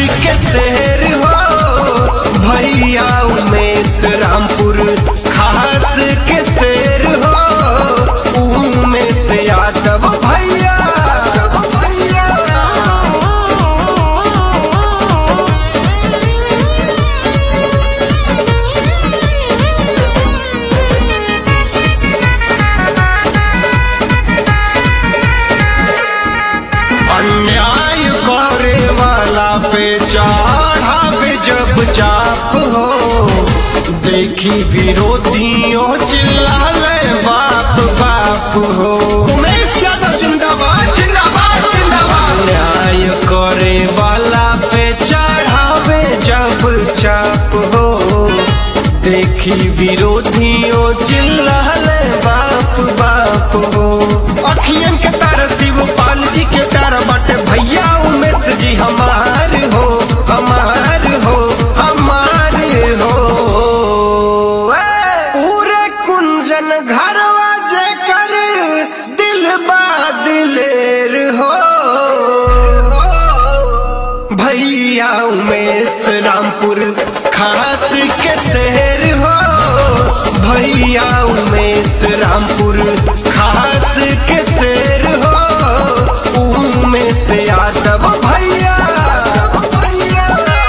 के शहर हो भैया उमेश रामपुर खास के शेर हो उमेश यादव भैया भैया अन्याय करे वाला पे चढ़ावे जब चाप हो देखी विरोधियों चिल्लावे बाप बाप हो उमेश यादव जिंदाबाद जिंदाबाद जिंदाबाद अन्याय करे वाला पे चढ़ावे जब चाप हो देखी विरोधियों चिल्लाले बाप बाप हो अखियन के तार शिवपाल जी के तार बाटे भैया उमेश जी हमार हो हमार हो हमार हो ए! पूरे कुंजन घरवा जे कर दिल बा दिलेर हो भैया उमेश रामपुर खास के शहर हो भैया उमेश रामपुर खास के शहर हो उमेश यादव भैया भैया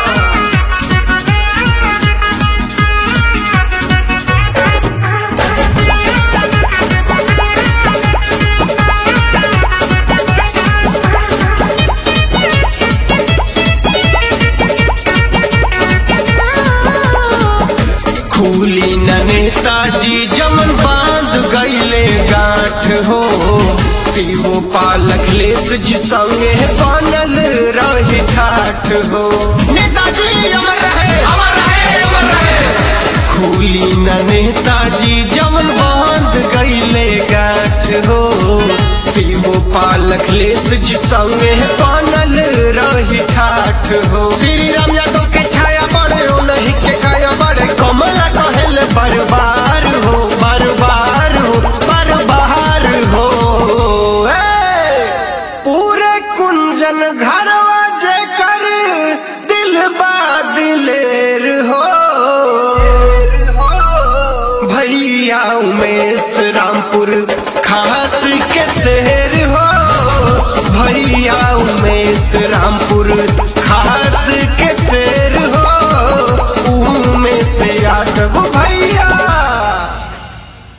खूली न नेताजी जमन बांध गईले गांठ हो शिवो पालक लेस जी संगे बनल रही ठाठ हो नेताजी अमर रहे अमर रहे अमर रहे खूली न नेताजी जमन बांध गईले गांठ हो शिवो पालक लेस जी संगे बनल रही ठाठ हो श्री राम यादव के छाया बड़े हो नहीं के काया बड़े कमला कहल बरबार हो बरबार हो बरबार हो ए! पूरे कुंजन घरवा जे कर दिल बा दिलेर हो भैया उमेश रामपुर खास के शहर हो भैया उमेश रामपुर खास के शहर हो उमेश यादव भैया